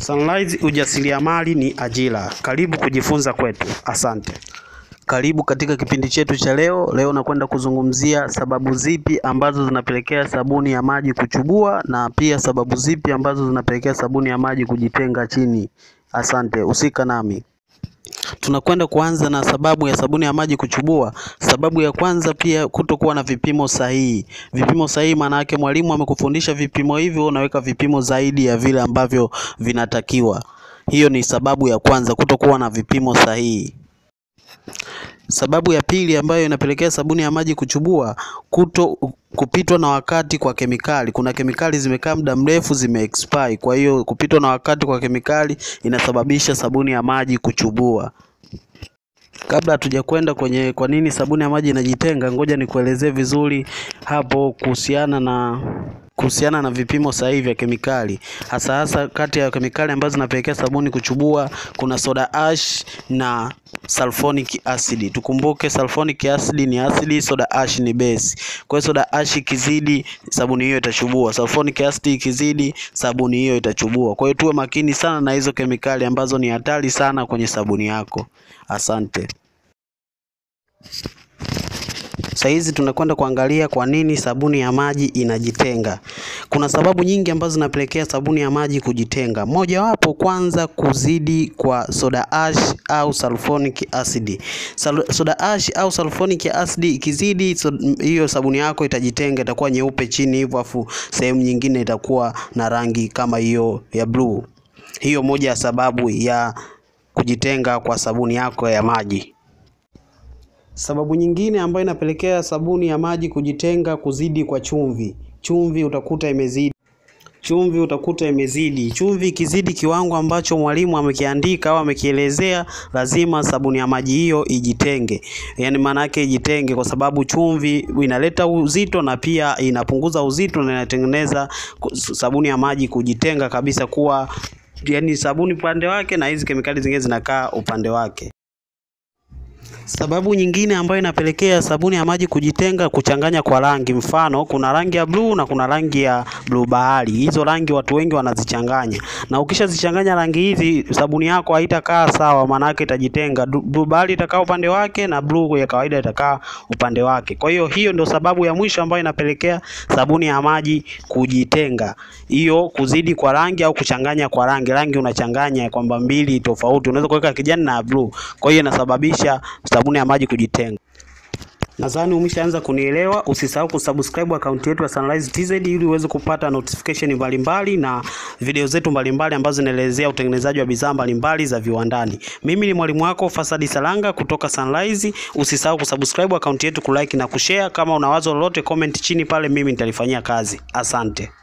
Sunrise ujasiriamali ni ajira. Karibu kujifunza kwetu. Asante. Karibu katika kipindi chetu cha leo. Leo nakwenda kuzungumzia sababu zipi ambazo zinapelekea sabuni ya maji kuchubua na pia sababu zipi ambazo zinapelekea sabuni ya maji kujitenga chini. Asante, usika nami. Tunakwenda kuanza na sababu ya sabuni ya maji kuchubua. Sababu ya kwanza pia kutokuwa na vipimo sahihi. Vipimo sahihi maana yake mwalimu amekufundisha vipimo hivyo, unaweka vipimo zaidi ya vile ambavyo vinatakiwa. Hiyo ni sababu ya kwanza, kutokuwa na vipimo sahihi. Sababu ya pili ambayo inapelekea sabuni ya maji kuchubua, kuto kupitwa na wakati kwa kemikali. Kuna kemikali zimekaa muda mrefu zime expire, kwa hiyo kupitwa na wakati kwa kemikali inasababisha sabuni ya maji kuchubua. Kabla hatujakwenda kwenye kwa nini sabuni ya maji inajitenga, ngoja nikuelezee vizuri hapo kuhusiana na kuhusiana na vipimo sahihi vya kemikali. Hasa hasa kati ya kemikali ambazo zinapelekea sabuni kuchubua kuna soda ash na sulfonic acid. Tukumbuke sulfonic acid ni asidi, soda ash ni base. Kwa hiyo soda ash ikizidi, sabuni hiyo itachubua. Sulfonic acid ikizidi, sabuni hiyo itachubua. Kwa hiyo tuwe makini sana na hizo kemikali ambazo ni hatari sana kwenye sabuni yako. Asante. Sasa hizi tunakwenda kuangalia kwa nini sabuni ya maji inajitenga. Kuna sababu nyingi ambazo zinapelekea sabuni ya maji kujitenga. Mojawapo, kwanza, kuzidi kwa soda ash au sulfonic acid. Sal soda ash au sulfonic acid ikizidi, so, hiyo sabuni yako itajitenga, itakuwa nyeupe chini hivyo, afu sehemu nyingine itakuwa na rangi kama hiyo ya blue. Hiyo moja ya sababu ya kujitenga kwa sabuni yako ya maji. Sababu nyingine ambayo inapelekea sabuni ya maji kujitenga, kuzidi kwa chumvi. Chumvi utakuta imezidi chumvi utakuta imezidi. Chumvi ikizidi kiwango ambacho mwalimu amekiandika au amekielezea, lazima sabuni ya maji hiyo ijitenge. Yaani maana yake ijitenge, kwa sababu chumvi inaleta uzito na pia inapunguza uzito na inatengeneza sabuni ya maji kujitenga kabisa, kuwa yaani sabuni upande wake na hizi kemikali zingine zinakaa upande wake. Sababu nyingine ambayo inapelekea sabuni ya maji kujitenga, kuchanganya kwa rangi. Mfano, kuna rangi ya bluu na kuna rangi ya bluu bahari. Hizo rangi watu wengi wanazichanganya, na ukishazichanganya rangi hizi, sabuni yako haitakaa sawa, maana yake itajitenga. Bluu bahari itakaa upande wake na bluu ya kawaida itakaa upande wake. Kwa hiyo hiyo ndio sababu ya mwisho ambayo inapelekea sabuni ya maji kujitenga, hiyo kuzidi kwa rangi au kuchanganya kwa rangi. Rangi unachanganya kwamba mbili tofauti, unaweza kuweka kijani na bluu, kwa hiyo inasababisha sabuni ya maji kujitenga. Nadhani umeshaanza kunielewa. Usisahau kusubscribe akaunti yetu ya Sunrise TZ ili uweze kupata notification mbalimbali na video zetu mbalimbali ambazo zinaelezea utengenezaji wa bidhaa mbalimbali za viwandani. Mimi ni mwalimu wako Fasadi Salanga kutoka Sunrise. Usisahau kusubscribe akaunti yetu, kulike na kushare. Kama una wazo lolote, comment chini pale, mimi nitalifanyia kazi. Asante.